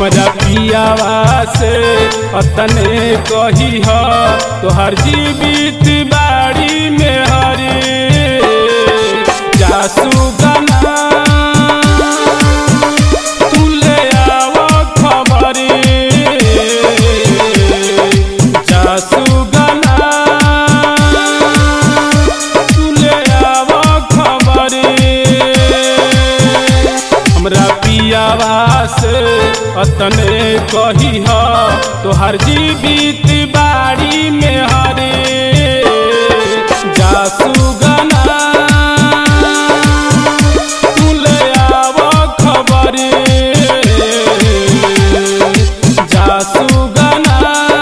हमरा पियावा से अतने कही ह तोहर जीवित बाड़ी में हरे जासू गना तू ले आव खबरे जासू गना तू ले आव खबरे हमरा पियावा से अतने कही ह तोहर जीवित बाड़ी में हरे जासू गना तू ले आव खबरे जासू गना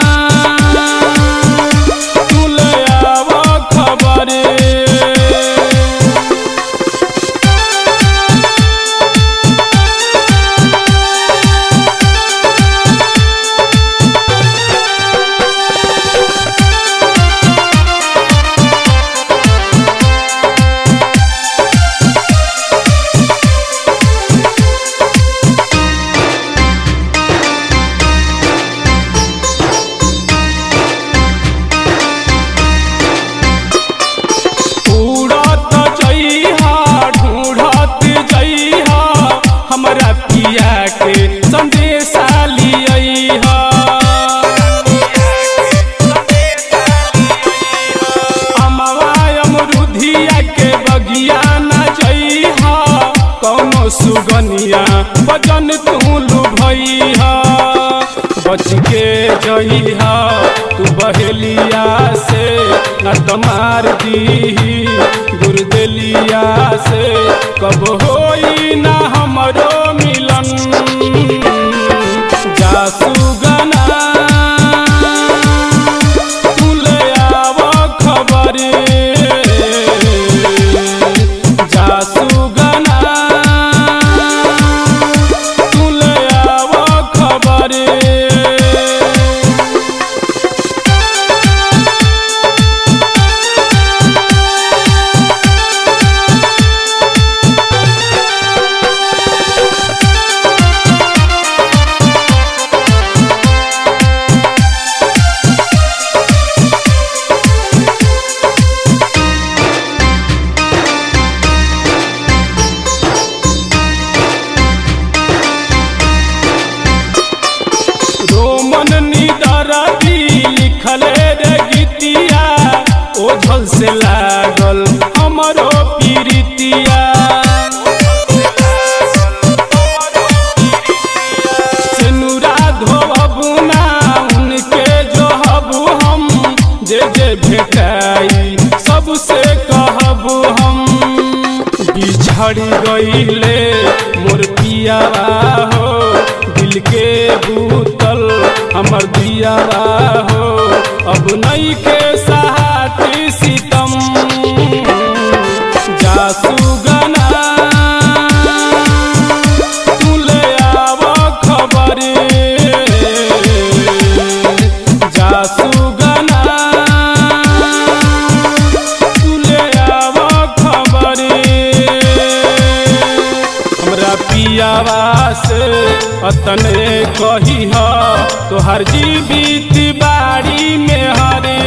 तू ले आव खबरे उड़त जइहा ढूढ़त जइहा हमरा पिया के संदेशा लियइहा अमवा अमरुधिया के बगिया न जइहा कौनो सुगनिया बजन तू लुभइहा बच के जइहा तू बहेलिया से न तमार दीही गुरदेलिया से कब होई ना हमरो मिलन जासू गना तू ले आव खबरे जासू गना तू ले आव खबरे रोमन निदर भी लिखले रे गीतिया ओझल से लागल हमरो पीरितिया सेनुरा धोबू ना उनके जोहबू हम जे जे भेटाई सबसे कहबू हम बिछड़ गईले मोर पियावा हो दिल के बूतल हमर दियावा हो अब नई के सहाती सितम जासू गना तू ले आव खबरे जासू गना तू ले आव खबरे हमरा पियावा से अतने कही ह तोहर जीवित बाड़ी में हरे